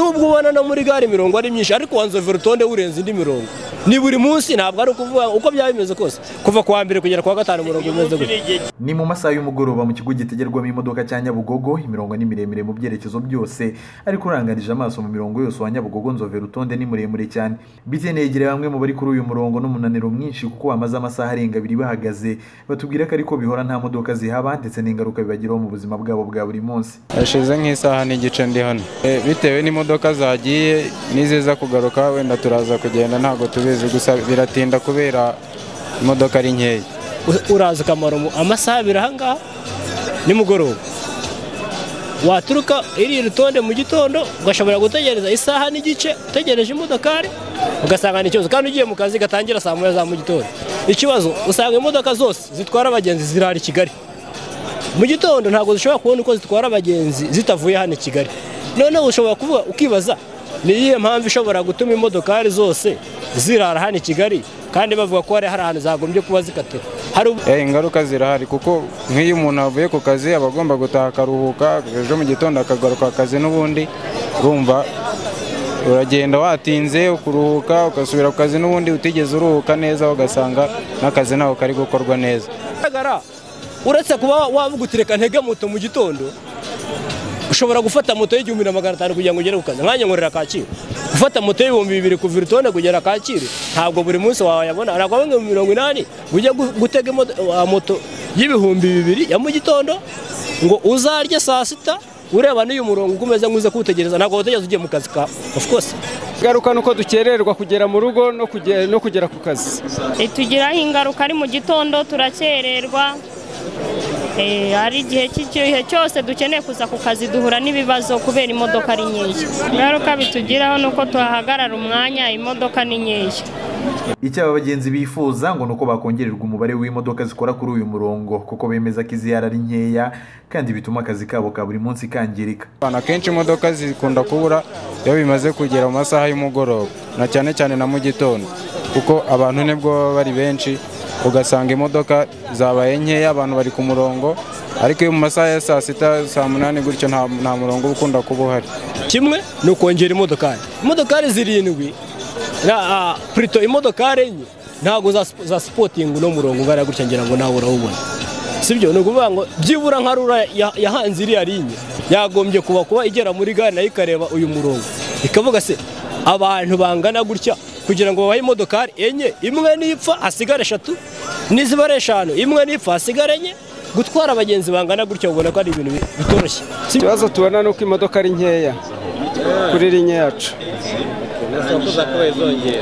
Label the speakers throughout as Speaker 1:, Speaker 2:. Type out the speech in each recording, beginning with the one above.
Speaker 1: nubwo ubona no muri gare imirongo ari myinshi ariko wanzove urutonde urenze indi mirongo ni buri munsi ntabwo ari ukuvuga uko byaba bimeze kose kuva ku wa mbere kugera ku wa gatanu umurongo umeze gutya
Speaker 2: ni mu masaha y'umugoroba mu kigo gitegerwamo imodoka cya nyabugogo imirongo ni miremire mu byerekezo byose ariko urangarije amaso mu mirongo yose wa nyabugogo nzove urutonde ni muremure cyane bitene yegereye bamwe mu bari kuri uyu murongo n'umunaniro mwinshi kuko bamaze amasaha arenga abiri bahagaze batubwira ko ariko bihora nta modoka zihaba ndetse n'ingaruka bibagiraho mu buzima bwabo bwa buri munsi
Speaker 3: hashize nk'isaha n'igice ndi hano E, bitewe n'imodoka zagiye n'iziza kugaruka wenda turaza kugenda ntabwo tubizi gusa biratinda kubera imodoka ari nkeya
Speaker 1: U- uraza ukamara umu- amasaha abiri ahangaha nimugoroba waturuka iri rutonde mu gitondo ugashobora gutegereza isaha n'igice utegereje imodokari ugasanga ni ikibazo kandi ugiye mu kazi gatangira saa moya za mu gitondo ikibazo usanga imodoka zose zitwara abagenzi zirara i kigali mu gitondo ntabwo zishobora kubona uko zitwara abagenzi zitavuye hano i kigali noneho ushobora kuvuga ukibaza ni iyihe mpamvu ishobora gutuma imodokari zose zirara hano i kigali kandi bavuga ko hari hari ahantu zagombye kuba zikatira hari ubu-
Speaker 3: Eh, ingaruka zirahari kuko nk'iyo umuntu avuye ku kazi aba agomba gutaha akaruhuka ejo mu gitondo akagaruka ku kazi n'ubundi urumva uragenda watinze ukuruhuka ugasubira ku kazi n'ubundi utigeze uruhuka neza ugasanga n'akazi ntabwo kari gukorwa neza
Speaker 1: bigaragara uretse kuba wavuga uti reka ntege moto mu gitondo ushobora gufata moto y'igihumbi na magana atanu kugira ngo ugere ku kazi nkanjye nkorera kacyiru gufata moto y'ibihumbi bibiri kuva urutonde kugera kacyiru ntabwo buri munsi wayabona ntabwo bamwe mu mirongo inani ujya gu- gutega imodo- wa moto y'ibihumbi bibiri ya mu gitondo ngo uzarye saa sita ureba n'uyu murongo uko umeze nk'uze kuwutegereza ntabwo wutegereza ugiye mu kazi kawe of course
Speaker 4: ingaruka ni uko dukererwa kugera mu rugo no kuge- no kugera ku kazi
Speaker 5: itugiraho ingaruka ari mu gitondo turakererwa Eh, hari igihe cy'igihe cyose dukeneye kuza ku kazi duhura n'ibibazo kubera imodoka ari nkeya ingaruka bitugiraho ni uko tuhahagarara umwanya imodoka ni nkeya
Speaker 2: icyo aba bagenzi bifuza ngo ni uko bakongererwa umubare w'imodoka zikora kuri uyu murongo kuko bemeza ko izihari ari nkeya kandi bituma akazi kabo ka buri munsi kangirika
Speaker 3: abantu akenshi imodoka zikunda kubura iyo bimaze kugera mu masaha y'umugoroba na cyane cyane na mu gitondo kuko abantu nibwo baba bari benshi ugasanga imodoka zabaye nkeya abantu bari ku murongo ariko iyo mu masaha ya saa sita saa munani gutyo nta nta murongo uba ukunda kuba uhari
Speaker 1: kimwe ni ukongera imodokari imodokari zirindwi na ah, prito imodokari enye ntabwo za za sipotinga uno murongo ungana gutya ngira ngo nawe urawubona sibyo ni ukuvuga ngo byibura nka rura ya- yahanze iriya linye yagombye kuba kuba igera muri gare nayo ikareba uyu murongo ikavuga se abantu bangana gutya kugira ngo babahe imodokari enye imwe nipfa hasigare eshatu nizibare eshanu imwe nipfa hasigare enye gutwara abagenzi bangana gutya ubona ko ari ibintu bi- bitoroshye sibyo?
Speaker 4: ikibazo tubona ni uko imodoka ari nkeya kuri rinye yacu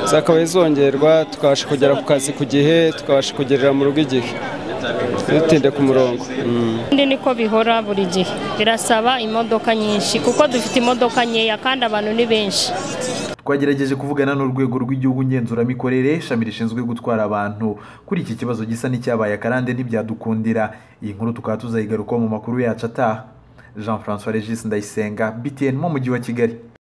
Speaker 4: zakabaye zongerwa tukabasha kugera ku kazi ku gihe tukabasha kugerera mu rugo igihe ntitinde ku murongo Mm.
Speaker 5: kandi niko bihora buri gihe birasaba imodoka nyinshi kuko dufite imodoka nkeya kandi abantu ni benshi
Speaker 2: twagerageje kuvugana n'urwego rw'igihugu ngenzuramikorere ishami rishinzwe gutwara abantu kuri iki kibazo gisa n'icyabaye akarande ntibyadukundira iyi nkuru tukaba tuzayigarukaho mu makuru yacu ataha jean francois regis ndayisenga btn mu mujyi wa kigali